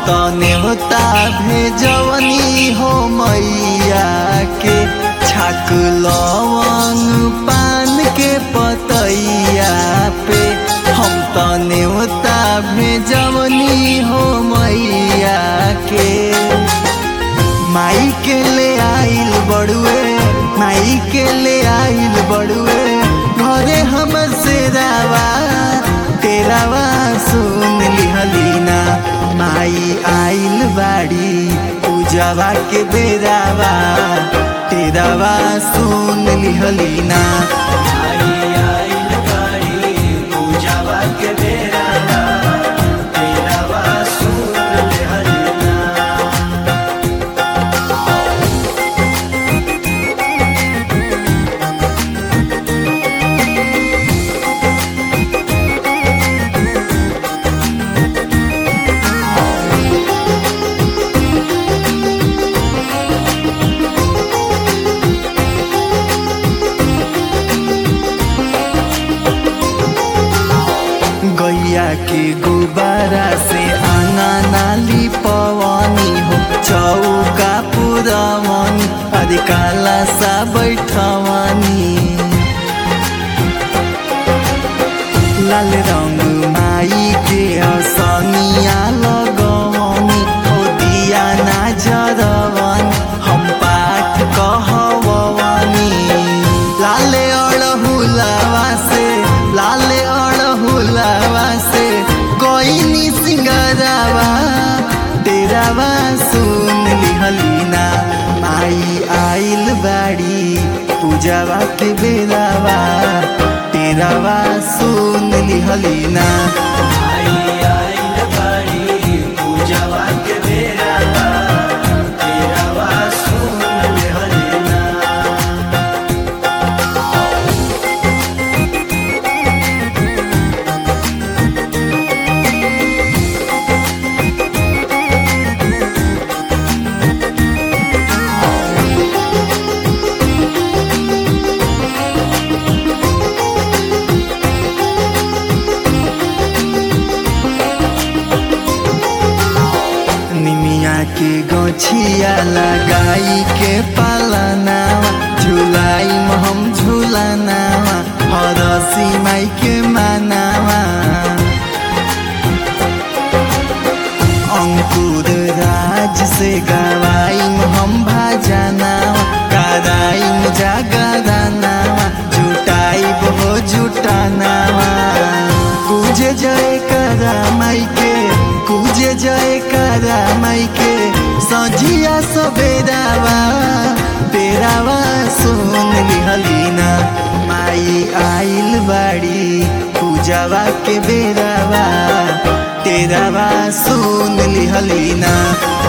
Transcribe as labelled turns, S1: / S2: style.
S1: त नेवता भेजवनी हो मैया के छाक लवंग पान के पतैया पे हम त नेवता भेजवनी हो मैया के माई के ले आइल बड़ुए माई के ले आइल बड़ुए घरे हम से रावा तेरावा सुन लिहलीना माई आइल बाड़ी पूजावा के बेरावा तेरावा सुन लिहलीना गैया के गुब्बारा से आंगा नाली पवनी हो चौका पुरवनी अरे काला सा बैठवनी लाल रंग माई के असनिया लगवनी हो दिया ना जरवनी हम पाठ कहवनी लाले अड़हुलावा से लाले अड़हुलावा से कोई सिंगरावा तेरावा सुन लिहलीना माई आइल बाड़ी पूजावा के बेरावा तेरावा सुन लिहलीना निमिया के गछिया लगाई के पालनावा झुलाई में हम झुलानावा हरसी माई के मानावा अंकुर राज से गवाई में हम भाजनावा कराई में जागरानावा जुटाई हो जुटानावा पूजे जय करा माई के पूजे जय करा माई के सजिया सबेरावा तेरावा सुन लिहलीना माई आइल बाड़ी पूजावा के बेरावा तेरावा सुन लिहलीना